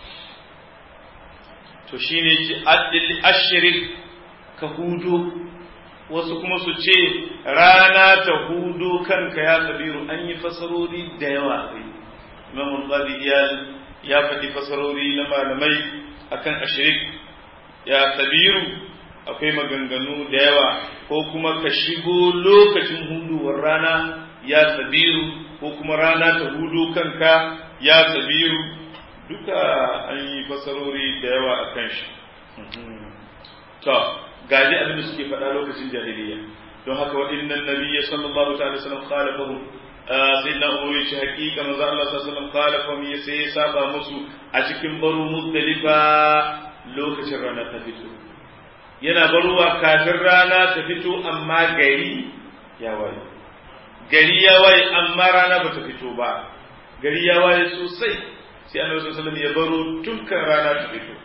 to shine ce adil ashirin ka hudo wasu kuma su ce rana ta hudo kanka ya kabiru an yi fasarori da yawa a kai imam al ya faɗi fasarori na malamai akan ashirik ya kabiru akwai maganganu da yawa ko kuma ka shigo lokacin huduwar rana ya kabiru ko kuma rana ta hudo kanka ya kabiru duka an yi fasarori da yawa a kan shi to gaji abin da suke faɗa lokacin jahiliya don haka waɗannan nabiyya sallallahu ta'ala sallam khalafahu sayyidina umar ya ce hakika manzo Allah sallallahu alaihi wasallam khalafahu ya sai ya saba musu a cikin baro muzdalifa lokacin rana ta fito yana baruwa kafin rana ta fito amma gari ya waye gari ya waye amma rana ba ta fito ba gari ya waye sosai sai annabi sallallahu alaihi wasallam ya baro dukkan rana ta fito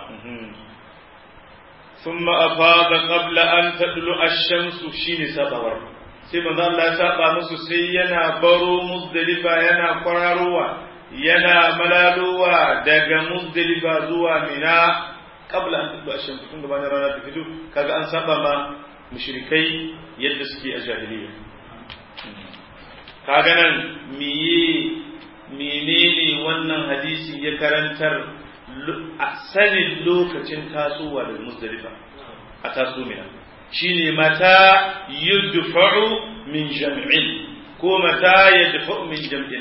ثم أفاض قبل أن تطلع الشمس شين سبور sai manzo Allah ya saba musu sai yana baro muzdalifa yana kwararowa yana malalowa daga muzdalifa zuwa mina qabla an tudu ashan tun gabanin rana ta fito kaga an saba ma mushrikai yadda suke a jahiliya kaga nan miye menene wannan hadisi ya karantar a sanin lokacin tasowa da muzdalifa a taso mina shine mata yudfa'u min jam'in ko mata yadfa'u min jam'in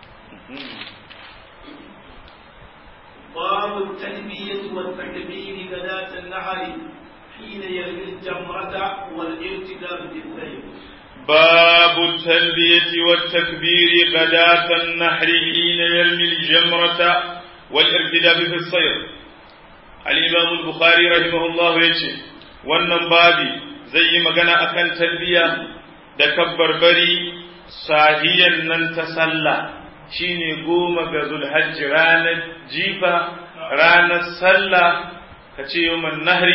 باب التلبية والتكبير غداة النهر حين يرمي الجمرة والارتداد بالسيف باب التلبية والتكبير غداة النحر حين يرمي الجمرة والارتداد في الصير الإمام البخاري رحمه الله يجي wannan babi zai yi magana akan talbiya da kabbarbari sahiyan nan ta sallah shine goma ga zulhajji ranar jifa ranar sallah ka ce yawman nahri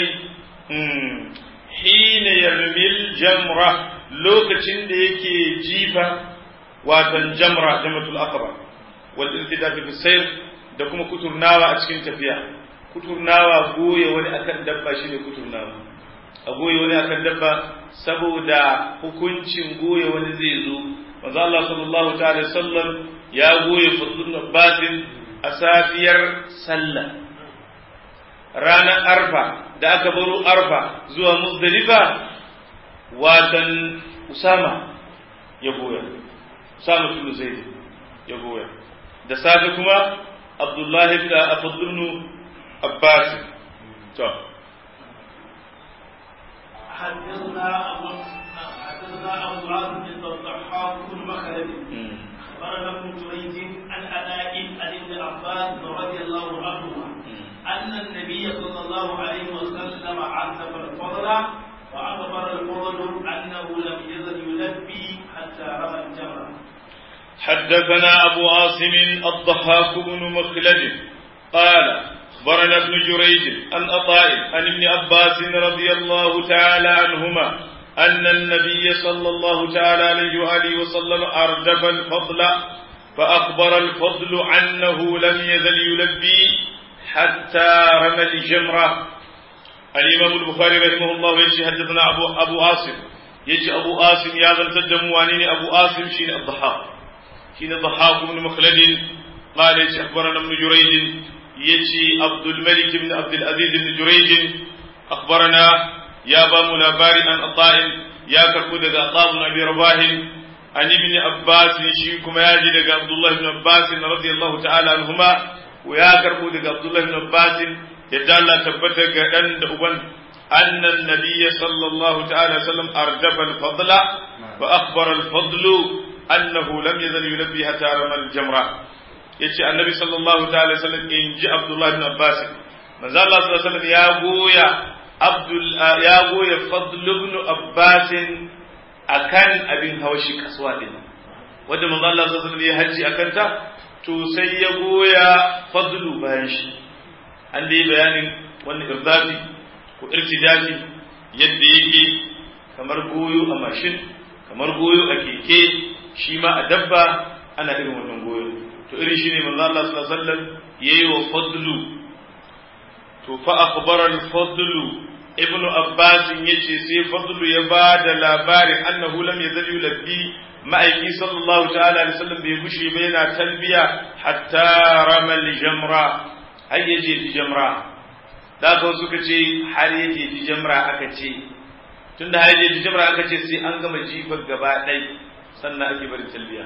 hina yarmil jamra lokacin da yake jifa watan jamra jamatul aqaba wal iltidafi fi sayr da kuma kuturnawa a cikin tafiya kuturnawa goye wani akan dabba shine kuturnawa a goye wani akan dabba saboda hukuncin goye wani zai zo manzo Allah sallallahu ta'ala sallam ya goye fadlun abbasin a safiyar sallah ranar arfa da aka baro arfa zuwa muzdalifa watan usama ya goya usama tunu zaid ya goya da safe kuma abdullahi da fadlun abbas to حدثنا أبو حدثنا أبو عاصم بن الضحاك بن مخلد أخبرنا ابن جريج عن أداء عن ابن عباس رضي الله عنهما أن النبي صلى الله عليه وسلم عذب الفضل فأخبر الفضل أنه لم يزل يلبي حتى رمى الجمرة حدثنا أبو عاصم الضحاك بن مخلد قال أخبرنا ابن جريج عن أطاء عن ابن عباس رضي الله تعالى عنهما أن النبي صلى الله تعالى عليه وآله وسلم أردف الفضل فأخبر الفضل أنه لم يزل يلبي حتى رمى الجمرة الإمام البخاري رحمه الله يجي حدثنا أبو أبو عاصم يجي أبو عاصم يا ذا التدم وانين أبو عاصم شين الضحاك شين الضحاك بن مخلد قال يجي أخبرنا ابن جريج يجي عبد الملك بن عبد العزيز بن جريج أخبرنا يا بام لاباري عن عطاء يا كربو دغ عطاء بن أبي رباح عن ابن عباس شيكم ياجي دغ عبد الله بن عباس رضي الله تعالى عنهما ويا كربو دغ عبد الله بن عباس yadda Allah tabbata ga ɗan da uban annan nabiyya sallallahu ta'ala sallam ardafa al-fadla wa akhbara al-fadlu annahu lam yazal yulabbi hatta ramal jamra yace annabi sallallahu ta'ala sallam in ji Abdullah ibn Abbas manzo Allah sallallahu alaihi wasallam ya goya Abdul ya goya Fadl ibn Abbas akan abin hawashi kasuwa din wanda manzo Allah sallallahu alaihi wasallam ya haji akan ta to sai ya goya Fadlu bayan shi an da yi bayanin wannan irzafi ko irtijafi yadda yake kamar goyo a mashin kamar goyo a keke shi ma a dabba ana irin wannan goyo to irin shi ne manzo Allah sallallahu alaihi wasallam yayi wa fadlu to fa akhbara al-fadlu ibn abbas yace sai fadlu ya ba da labarin annahu lam yazal yulabbi ma'aiki sallallahu ta'ala alaihi wasallam bai gushe ba yana talbiya hatta ramal jamra har ya jefi jamra da aka suka ce har ya jefi jamra aka ce tun da har ya jefi jamra aka ce sai an gama jifar gaba ɗai sannan ake barin talbiya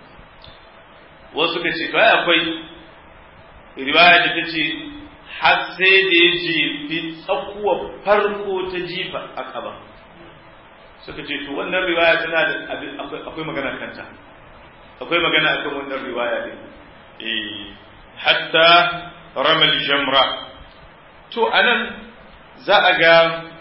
wasu suka ce kawai akwai riwaya da ta ce har sai da ya jefi tsakuwa farko ta jifa a kaba suka ce to wannan riwaya tana da akwai magana kanta akwai magana akan wannan riwaya din eh hatta ramal jamra to anan za a ga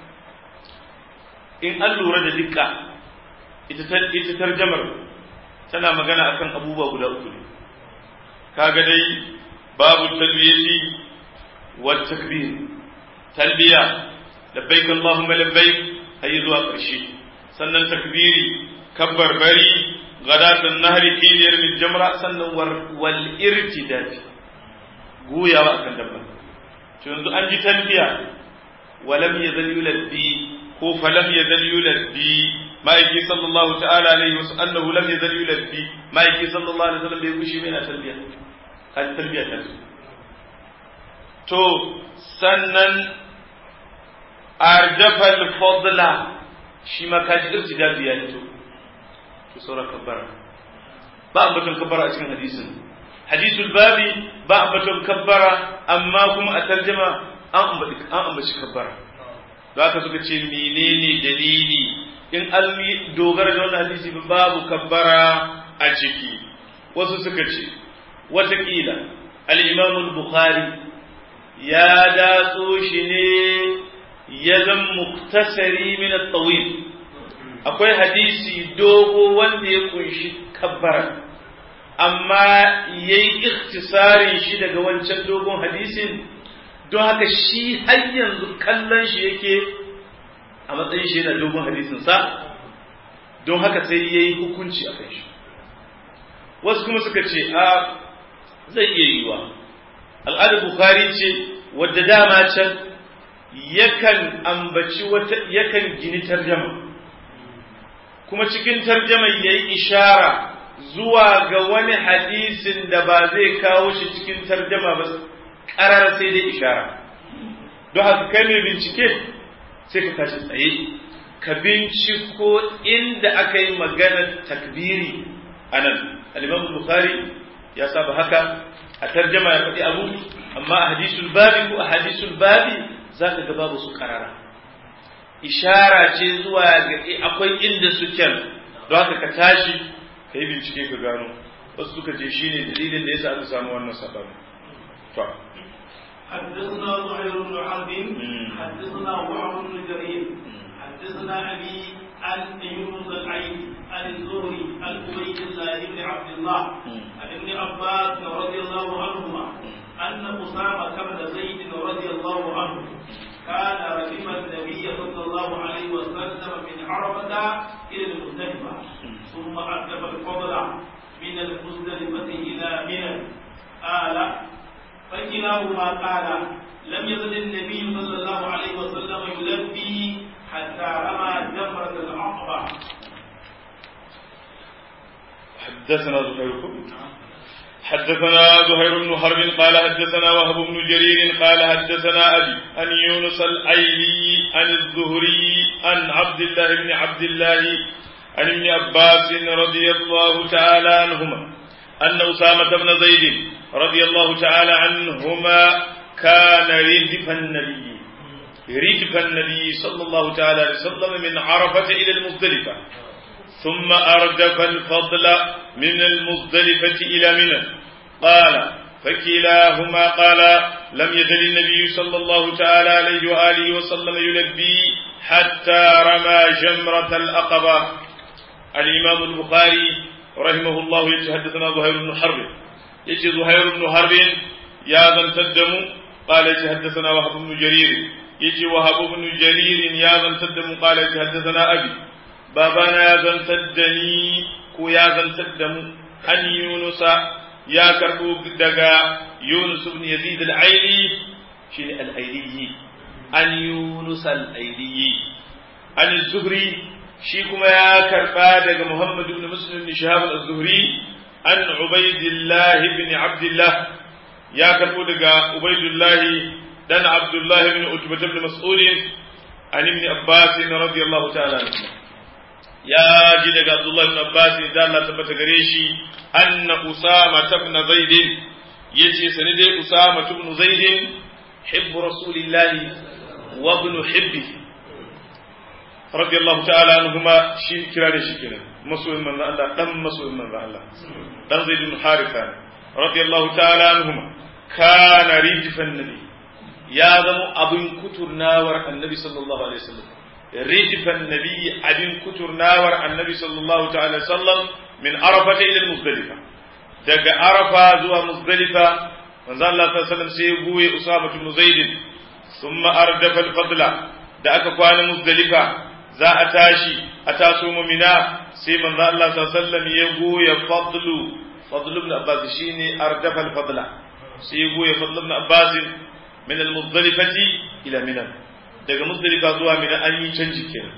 in an lura da dukka ita tarjamar tana magana akan abubuwa guda uku ne kaga dai babu talbiyati wa takbir talbiya labbaik allahumma labbaik ayi zuwa ƙarshe sannan takbiri kabbar bari gadatan nahri kiliyar min jamra sannan wal irtidati goyawa akan dabba to yanzu an ji talbiya walam yazal yulabbi ko falam yazal yulabbi ma'aiki sallallahu ta'ala alaihi wasu annahu lam yazal yulabbi ma'aiki sallallahu alaihi wasallam bai gushi mai na talbiya kan talbiya ta to sannan arjafal fadla shi ma kaji irtidabi ya fito to sauran kabbara ba ambaton kabbara a cikin hadisin hadisul babi ba ambaton kabbara amma kuma a tarjama an ambaci kabbara da haka suka ce menene dalili in almi dogara da wannan hadisi babu kabbara a ciki wasu suka ce watakila al-imam al-bukhari ya datso shi ne ya zan muktasari min at-tawil akwai hadisi dogo wanda ya kunshi kabbara amma yayi ikhtisarin shi daga wancan dogon hadisin don haka shi har yanzu kallon shi yake a matsayin shi yana dogon hadisin sa don haka sai yayi hukunci a kai shi wasu kuma suka ce a zai iya yiwa al'adar bukhari ce wadda dama can yakan ambaci wata yakan gini tarjama kuma cikin tarjama yayi ishara zuwa ga wani hadisin da ba zai kawo shi cikin tarjama ba karar sai dai ishara don haka kai mai bincike sai ka tashi tsaye ka binciko inda aka yi maganar takbiri a nan al-imam bukhari ya saba haka a tarjama ya faɗi abu amma a hadisul babi ko a hadisul babi za ka ga babu su karara ishara ce zuwa ga akwai inda suke don haka ka tashi ka yi bincike ka gano wasu suka ce shine dalilin da yasa aka samu wannan sabon to حدثنا زهير بن حرب حدثنا وهب بن جرير حدثنا أبي عن يونس العين عن الزهري عن عبيد الله بن عبد الله عن ابن عباس رضي الله عنهما أن أسامة بن زيد رضي الله عنه كان رحم النبي صلى الله عليه وسلم من عرفة إلى المزدلفة ثم أردف الفضل من المزدلفة إلى منى قال فكلاهما قال لم يزل النبي صلى الله عليه وسلم يلبي حتى رمى جمرة العقبة حدثنا زهير حدثنا زهير بن حرب قال حدثنا وهب بن جرير قال حدثنا أبي عن يونس الأيلي عن الزهري عن عبد الله بن عبد الله عن ابن عباس رضي الله تعالى عنهما أن أسامة بن زيد رضي الله تعالى عنهما كان ردف النبي ردف النبي صلى الله تعالى عليه وسلم من عرفة إلى المزدلفة ثم أردف الفضل من المزدلفة إلى منى قال فكلاهما قال لم يزل النبي صلى الله تعالى عليه وآله وسلم يلبي حتى رمى جمرة الأقبة الإمام البخاري رحمه الله يتحدثنا زهير بن حرب يجي زهير بن حرب يا ذا التدم قال يتحدثنا وهب بن جرير يجي وهب بن جرير يا ذا التدم قال يتحدثنا أبي babana ya zantar da ni ko ya zantar da mu an yunusa ya karbo daga yunus ibn yazid al-aili shine al-aili an yunus al-aili an zuhri shi kuma ya karba daga muhammad ibn muslim ibn shahab al-zuhri an ubaidillah ibn abdullah ya karbo daga ubaidillah dan abdullah ibn utbah ibn mas'ud an ibn abbas radiyallahu ta'ala anhu ya ji daga Abdullah ibn Abbas da Allah tabbata gare shi anna Usama ibn Zaid yace sani dai Usama ibn Zaid hibb Rasulillah wa ibn hibbi radiyallahu ta'ala anhuma shi kira da shi kenan masoyin manzo Allah dan masoyin manzo Allah dan Zaid ibn Haritha radiyallahu ta'ala anhuma kana rijfan nabi ya zama abin kuturnawar annabi sallallahu alaihi wasallam رجف النبي أبن كتر ناور النبي صلى الله تعالى وسلم من عرفة إلى المزدلفة دق عرفة زوى مزدلفة manzo Allah sallallahu alaihi sai ya goye Usama ibn Zaid thumma ardafa al-fadla da aka kwana Muzdalifa za a tashi a taso mumina sai manzo Allah sallallahu alaihi ya goye fadlu fadlu ibn Abbas shine ardafa al-fadla sai ya goye fadlu ibn Abbas min al-Muzdalifati ila Mina daga Muzdalifa zuwa Mina an yi canji kenan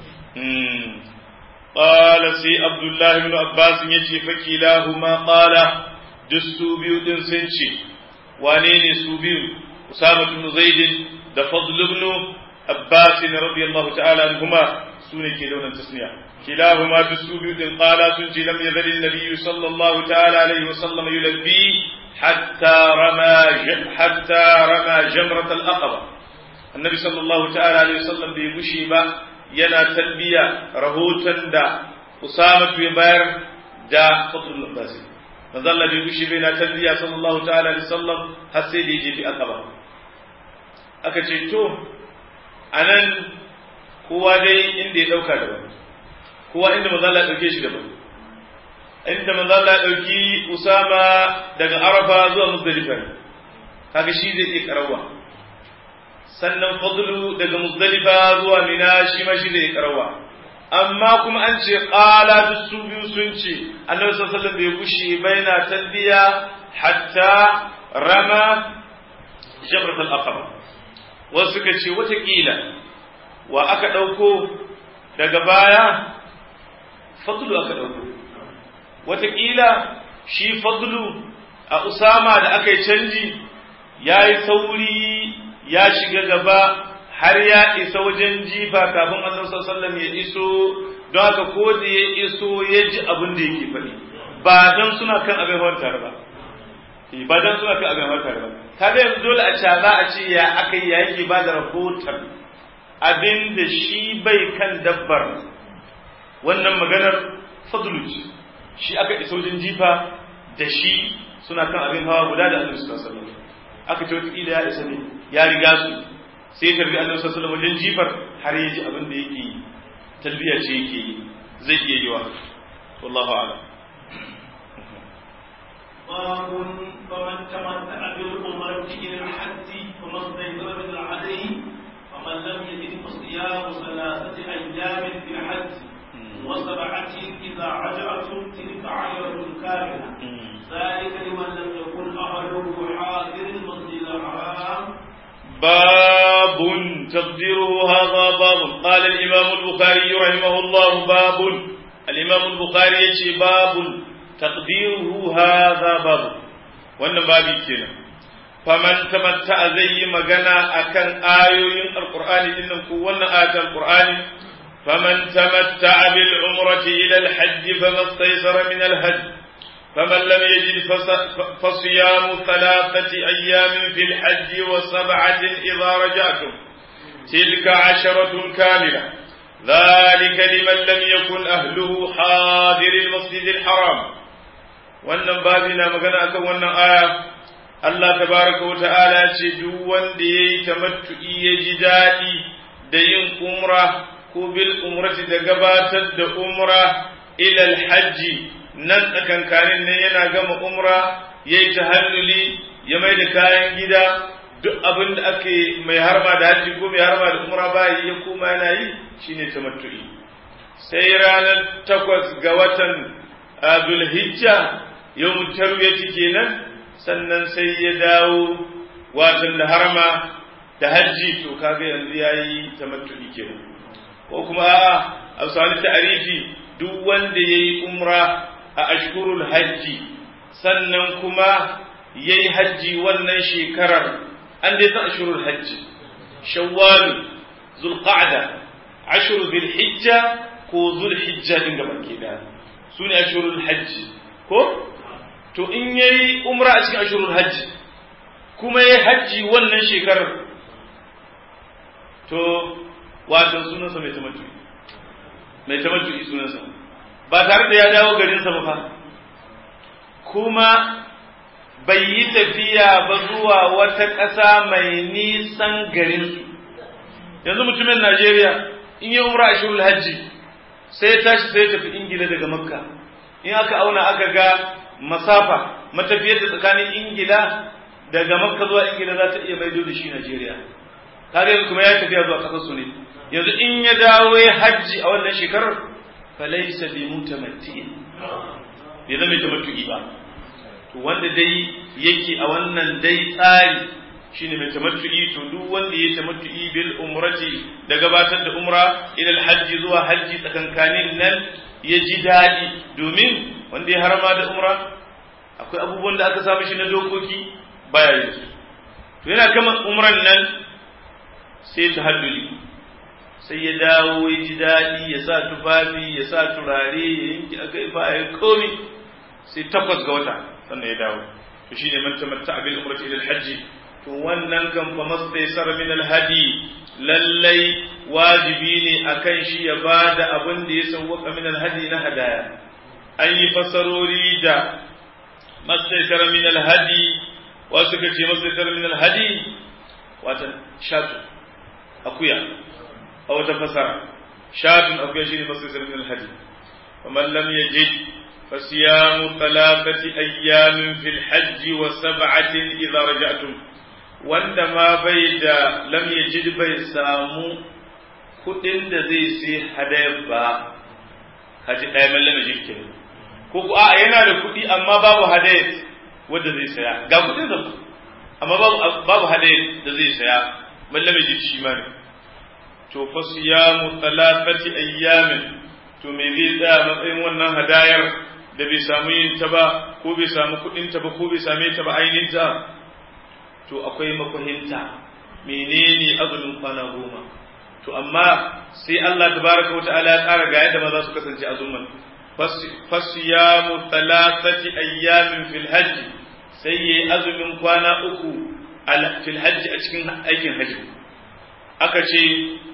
قال سي عبد الله بن عباس يجي فكلاهما قال دسو بيو دين سنشي وانيني سو بيو أسامة بن زيد ده فضل بن عباس رضي الله تعالى عنهما سوني كيلون تسنيا كلاهما دسو بيو دين قال سنشي لم يزل النبي صلى الله تعالى عليه وسلم يلبي حتى رمى حتى رمى جمرة الأقبة النبي صلى الله تعالى عليه وسلم بيغشي با yana talbiya rahoton da Usama ya bayar da Fadlul Abbas manzo Allah bai gushi bai na talbiya sallallahu ta'ala alaihi wasallam har sai da yaje fi akaba aka ce to anan kowa dai inda ya dauka daban kowa inda manzo Allah ya dauke shi daban inda manzo Allah ya dauki Usama daga Arafa zuwa Muzdalifa kaga shi zai iya karawa sannan fadlu daga muzdalifa zuwa mina shi ma shi zai karawa amma kuma an ce qala duk su biyu sun ce annabi sallallahu alaihi wasallam bai gushi baina talbiya hatta rama jabrat al-aqaba wasu suka ce watakila wa aka ɗauko daga baya fadlu aka ɗauko watakila shi fadlu a usama da aka yi canji ya yi sauri ya shiga gaba har ya isa wajen jifa kafin annabi sallallahu ya iso don haka ko da ya iso ya ji abin da yake faɗi ba dan suna kan abin hawar tare ba ba dan suna kan abin hawar tare ba kaga yanzu dole a ce za a ce ya aka yi yake ba da rahoton abin da shi bai kan dabbar wannan maganar fadlu shi aka isa wajen jifa da shi suna kan abin hawa guda da annabi sallallahu alaihi wasallam aka ce wataƙila ya isa ne ya riga su sai ya tarbi annabi sallallahu alaihi wajen jifar har ya ji abin da yake talbiya ce yake yi zai iya yiwa wallahu a'lam باب فمن تمتع بالعمرة إلى الحج فما استيسر من الهدي فمن لم يجد فصيام ثلاثة أيام في الحج وسبعة إذا رجعتم تلك عشرة كاملة ذلك لمن لم يكن أهله حاضر المسجد الحرام باب تقديره هذا باب قال الإمام البخاري رحمه الله باب الإمام البخاري يشي باب تقديره هذا باب wannan babi kenan faman tamatta zai yi magana akan ayoyin alqur'ani dinnan ko wannan ayatul alqur'ani faman tamatta bil umrati ila al hajj famastaysara min al hajj فمن لم يجد فصيام ثلاثة أيام في الحج وسبعة إذا رجعتم تلك عشرة كاملة ذلك لمن لم يكن أهله حاضر المسجد الحرام wannan babi na magana akan wannan aya Allah tabaraka wa ta'ala ce duk wanda yayi tamattu'i ya ji daɗi da yin umra ko bil umrati da gabatar da umra ila hajji nan tsakankanin nan yana gama umra ya yi tahalluli ya mai da kayan gida duk abin da ake mai harma da hajji ko mai harma da umra ba yi ya koma yana yi shine tamattu'i sai ranar takwas ga watan zulhijja yau tarwiyati kenan sannan sai ya dawo watan da harma da hajji to kaga yanzu yayi tamattu'i kenan ko kuma a'a a sani ta'arifi duk wanda yayi umra a ashkurul hajji sannan kuma ya yi hajji wannan shekarar an dai san ashkurul hajji shawwal zulqa'da ashru hijja ko zulhijja din gaba ke da su ne ashkurul hajji ko to in yayi umra a cikin ashkurul hajji kuma yayi hajji wannan shekarar to wato sunansa mai tamattu mai tamattu sunansa ba tare da ya dawo garinsa ba fa kuma bai yi tafiya ba zuwa wata ƙasa mai nisan garinsu yanzu mutumin Najeriya in yi umra a shirul hajji sai ya tashi sai ya tafi ingila daga makka in aka auna aka ga masafa matafiyar da tsakanin ingila daga makka zuwa ingila za ta iya maido da shi Najeriya kaga yanzu kuma ya tafiya zuwa ƙasar su ne yanzu in ya dawo ya hajji a wannan shekarar falaisa bi mutamatti'in bai zama tamattu'i ba to wanda dai yake a wannan dai tsari shine mai tamattu'i to duk wanda ya tamattu'i bil umrati da gabatar da umra ila hajji zuwa hajji tsakankanin nan ya ji daɗi domin wanda ya harama da umra akwai abubuwan da aka samu shi na dokoki baya yin su to yana kama umran nan sai ta halluli sai ya dawo ya ji daɗi ya sa tufafi ya sa turare ya yanki a gaifa ya komi sai takwas ga wata sannan ya dawo to shine man tamatta bil umrati ila al to wannan kan fa mastaysar min al hadi lallai wajibi ne akan shi ya bada abin da ya sawwaka min al hadi na hadaya an yi fasarori da mastaysar min al hadi wasu suka ce mastaysar min al hadi wata shatu akuya a wata fasara shatun akuya shine mastaysar min al hadi faman lam yajid فصيام ثلاثة أيام في الحج وسبعة إذا رجعتم wanda ma bai da lam yajid bai samu kuɗin da zai sai hadaya ba haji ɗaya mai lam yajid ke ko ku a yana da kuɗi amma babu hadaya wanda zai saya ga kuɗin da amma babu babu hadaya da zai saya mai lam yajid shi ma ne to fa siyamu thalathati ayyamin to me zai tsaya matsayin wannan hadayar da bai samu yin ta ba ko bai samu kuɗin ta ba ko bai same ta ba ainihin ta to akwai makwahinta menene azumin kwana goma to amma sai Allah tabaraka wata'ala ya tsara ga yadda maza su kasance azumin fasiyamu thalathati ayyamin fil hajj sai yayi azumin kwana uku fil hajj a cikin aikin hajji aka ce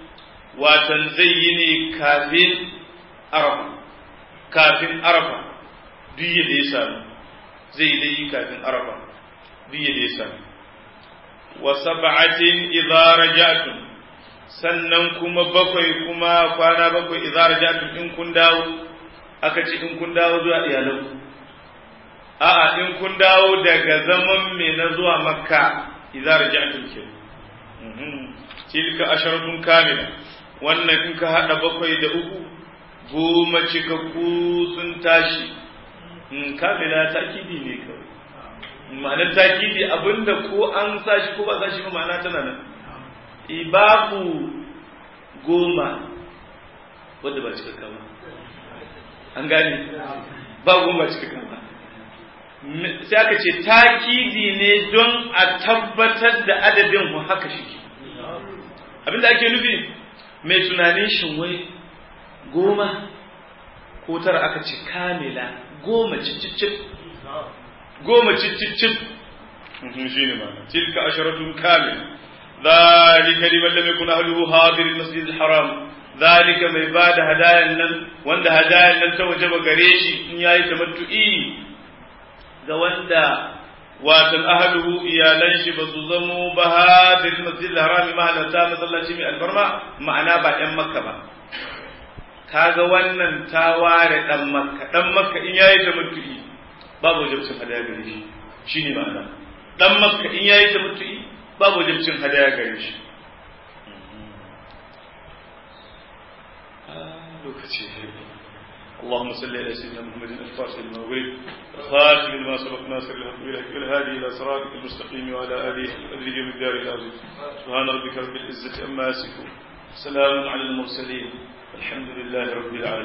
watan zai yi ne kafin arafa kafin arafa duk yadda ya sami zai dai kafin arafa duk yadda ya sami wa sab'atin idza raja'tum sannan kuma bakwai kuma kwana bakwai idza raja'tum in kun dawo aka ce in kun dawo zuwa iyalanku a'a in kun dawo daga zaman me na zuwa makka idza raja'tum ke tilka asharatun kamila wannan in ka hada bakwai da uku goma cikakku sun tashi kamila takidi ne kawai ma'anar takidi abinda ko an sashi ko ba sashi ba ma'ana tana nan babu goma wadda ba cikakka ba an gane ba goma cikakka ba sai aka ce takidi ne don a tabbatar da adadin haka shi abinda ake nufi mai tunanin shin wai goma ko tara aka ce kamila goma cicicip goma cicicip shi ne ma tilka asharatun kamila ذلك لمن لم يكن أهله حاضر المسجد الحرام ذلك mai ba da hadayan nan wanda hadayan nan ta wajaba gare shi in yayi tamattu'i ga wanda watan ahluhu iyalan shi ba su zamo ba hadir masjid al-haram mahalarta masallaci mai albarma ma'ana ba ɗan makka ba kaga wannan ta ware ɗan makka ɗan makka in yayi tamattu'i babu wajibcin hadaya gare shi shine ma'ana ɗan makka in yayi tamattu'i babu wajibcin hadaya gare shi lokaci اللهم صل على سيدنا محمد الفاتح لما ولد الخاتم لما سبق ناصر الحق والهادي الى صراطك المستقيم وعلى اله وادرج من الدار العظيم سبحان ربك رب العزه عما يصفون سلام على المرسلين الحمد لله رب العالمين